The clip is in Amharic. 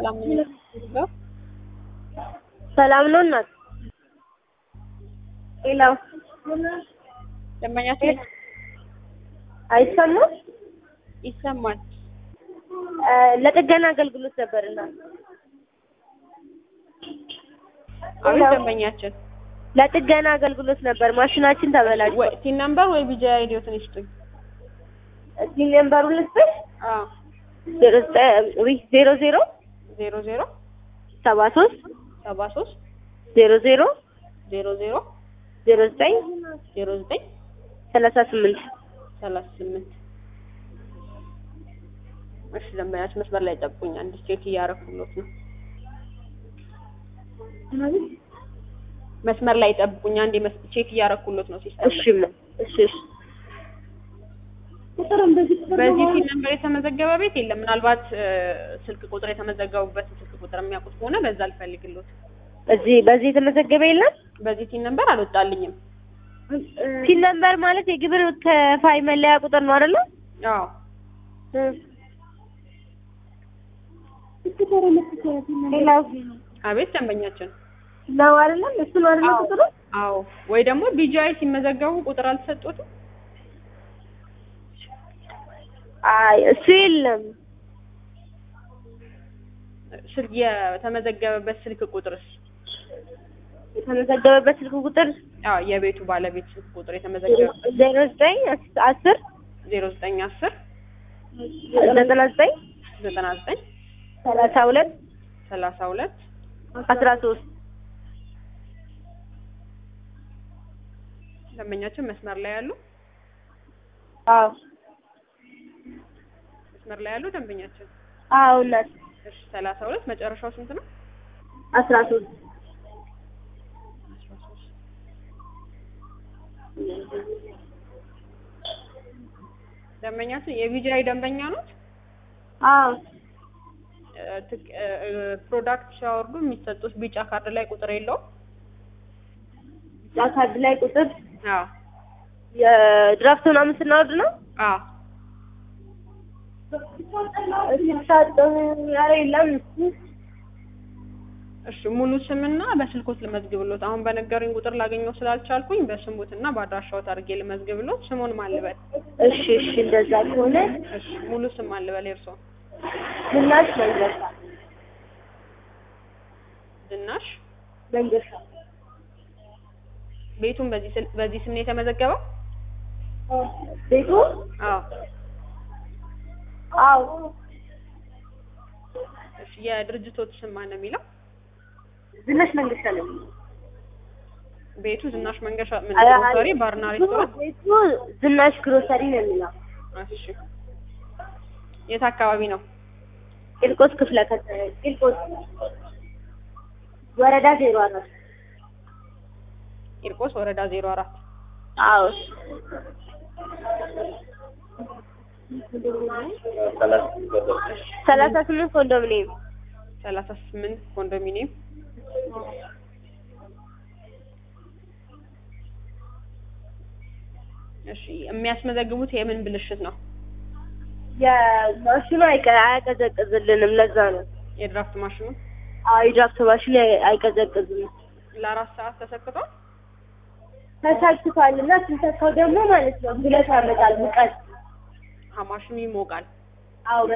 ሰላም ነው። ሰላም ነው እናት። ሌላው ደንበኛችን አይሰማም? ይሰማል። እ ለጥገና አገልግሎት ነበር እናት። አቤት ሄሎ። ደንበኛችን ለጥገና አገልግሎት ነበር። ማሽናችን ተበላሽቶ ወይ ሲን ነምበር ወይ ቢጃ አይዲዮትን ይስጡኝ። እስኪ ነምበሩን ልስጥሽ። አዎ ዜሮ ዘጠኝ ውይ ዜሮ ዜሮ ዜሮ ዜሮ ሰባ ሶስት ሰባ ሶስት ዜሮ ዜሮ ዜሮ ዜሮ ዜሮ ዘጠኝ ዜሮ ዘጠኝ ሰላሳ ስምንት ሰላሳ ስምንት እሺ ደንበኛችን መስመር ላይ ጠብቁኝ። አንድ ቼክ እያረኩሎት ነው። መስመር ላይ ጠብቁኝ። አንድ መስ- ቼክ እያረኩሎት ነው ሲስተም እሺ ላይ። ምን እሺ እሺ በዚህ ሲን ነምበር የተመዘገበ ቤት የለም። ምናልባት እ፣ ስልክ ቁጥር የተመዘገቡበትን ስልክ ቁጥር የሚያውቁት ከሆነ በዛ አልፈልግሎት። እዚህ በዚህ የተመዘገበ የለም። በዚህ ሲን ነምበር አልወጣልኝም። ሲን ነምበር ማለት የግብር ከፋይ መለያ ቁጥር ነው አይደለ? አዎ ሌላው አቤት ደንበኛችን ነው አይደለም? እሱ ነው አይደለ አዎ። ቁጥሩ? አዎ ወይ ደግሞ ቢጂአይ ሲመዘገቡ ቁጥር አልተሰጡትም። አይ እሱ የለም። ስልክ የተመዘገበበት ስልክ ቁጥርስ? የተመዘገበበት ስልክ ቁጥር አዎ የቤቱ ባለቤት ስልክ ቁጥር የተመዘገበበት ዜሮ ዘጠኝ አስር ዜሮ ዘጠኝ አስር ዘጠና ዘጠኝ ዘጠና ዘጠኝ ሰላሳ ሁለት ሰላሳ ሁለት አስራ ሶስት ደንበኛችን መስመር ላይ ያሉ አዎ መስመር ላይ ያሉ ደንበኛችን አዎ እናት እሺ ሰላሳ ሁለት መጨረሻው ስንት ነው? አስራ ሶስት አስራ ሶስት ደንበኛችን የቢጂአይ ደንበኛ ኖት? አዎ እ፣ ትክ- እ፣ እ፣ ፕሮዳክት ሲያወርዱ የሚሰጡት ቢጫ ካርድ ላይ ቁጥር የለውም? ቢጫ ካርድ ላይ ቁጥር አዎ የድራፍት ምናምን ስናወርድ ነው አዎ ሲሳጠም ኧረ የለም እሺ ሙሉ ስምና በስልኮት ልመዝግብሎት። አሁን በነገሩኝ ቁጥር ላገኘው ስላልቻልኩኝ በስሙትና በአድራሻዎት አድርጌ ልመዝግብሎት። ስሙን ማን ልበል? እሺ እሺ እንደዛ ከሆነ እሺ ሙሉ ስም ማን ልበል? የእርስዎ? ዝናሽ መንገሻ ዝናሽ። መንገሻ ቤቱን በዚህ ስል- በዚህ ስም ነው የተመዘገበው? ቤቱ አዎ። አዎ እሺ የድርጅቶት ስም ማን ነው የሚለው? ዝናሽ መንገሻ ነው ቤቱ ዝናሽ መንገሻ ምን አይ- አይ- ግሮሰሪ ባርና ሬስቶራንት? ቤቱ ዝናሽ ግሮሰሪ ነው የሚለው እሺ የት አካባቢ ነው? ቂልቆስ ክፍለ ከተማ ቂልቆስ ወረዳ ዜሮ አራት ቂርቆስ ወረዳ ዜሮ አራት አዎ ሰላሳ ስምንት ኮንዶሚኒየም ሰላሳ ስምንት ኮንዶሚኒየም እሺ የሚያስመዘግቡት የምን ብልሽት ነው? የማሽኑ አይቀ- አያቀዘቅዝልንም ለዛ ነው የድራፍት ማሽኑ አዎ የድራፍት ማሽኑ አይ- አይቀዘቅዝም ለአራት ሰዓት ተሰክቷል። ተሳክቷል እና ስንሰካው ደግሞ ማለት ነው ብለት ያመጣል ሙቀት አዎ ማሽኑ ይሞቃል። አዎ